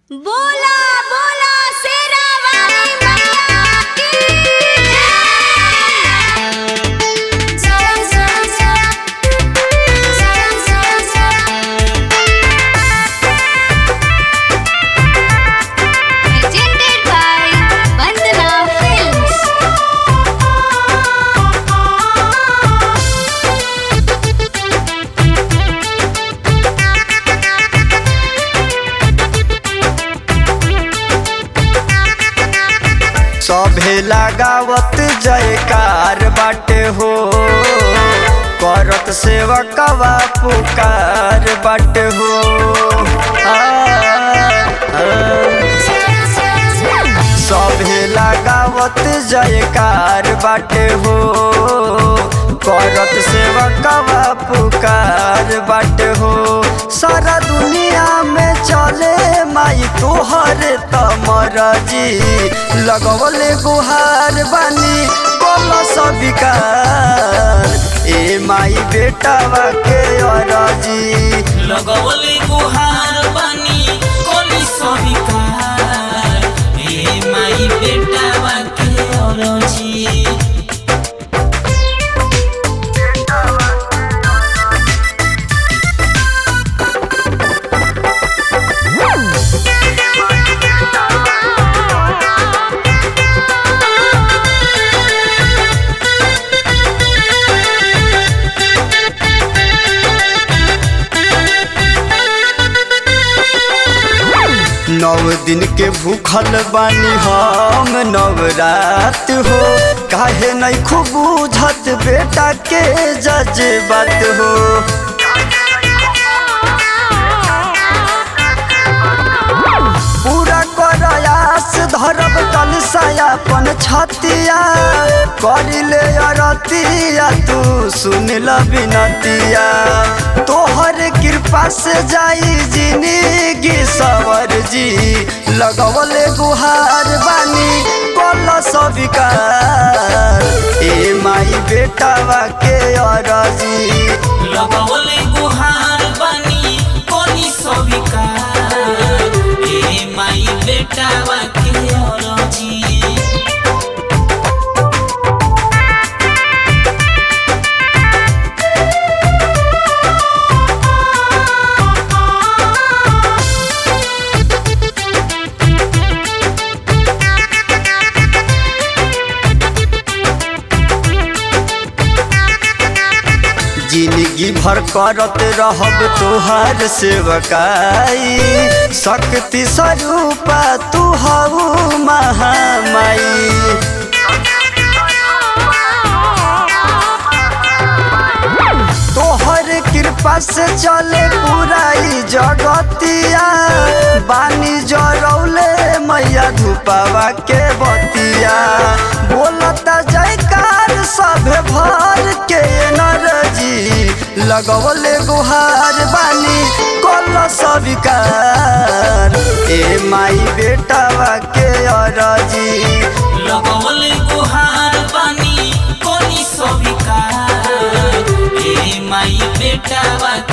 बोला बोला शेरा वाली मैया की जय जय जय जय जय जय presented by Vandana Films सभे लगावत जयकार बाटे हो करत सेवकवा पुकार बाटे हो आ, आ, सभे लगावत जयकार बाटे हो करत सेवकवा पुकार बाटे हो सारा दुनिया में चले माई तोहर तमरजी लगवले गुहार बानी बोल सबिकार ए माई बेटावा के अरजी लगवले गुहार बानी कोनी सविकार ए माई बेटावा के अरजी नौ दिन के भूखल बानी हम नवरात हो काहे नहीं खूब बुझत बेटा के जज्बात हो पूरा करयास धरब कलसायापन छतिया करिले अरतिया तू सुन ल बिनतिया तोहर कृपा से जाई जिंदगी सवर जी लगवले गुहार बानी कल सविकार ए माई बेटावा के अरजी लगवले गुहार बानी कोनी सविकार ए माई बेटावा के अरजी जिंदगी भर करत रहब तोहार सेवकाई शक्ति स्वरूपा तू हऊ महामाई तोहर कृपा से चले पूरा ई जगतिया बानी जरौले मैया धुपावा के बतिया बोलता जयकार सभे भर के नरजी लगवले गुहार बानी कल सविकार ए माई बेटावा के अरजी लगवले गुहार बानी कोनी सविकार ए माई बेटावा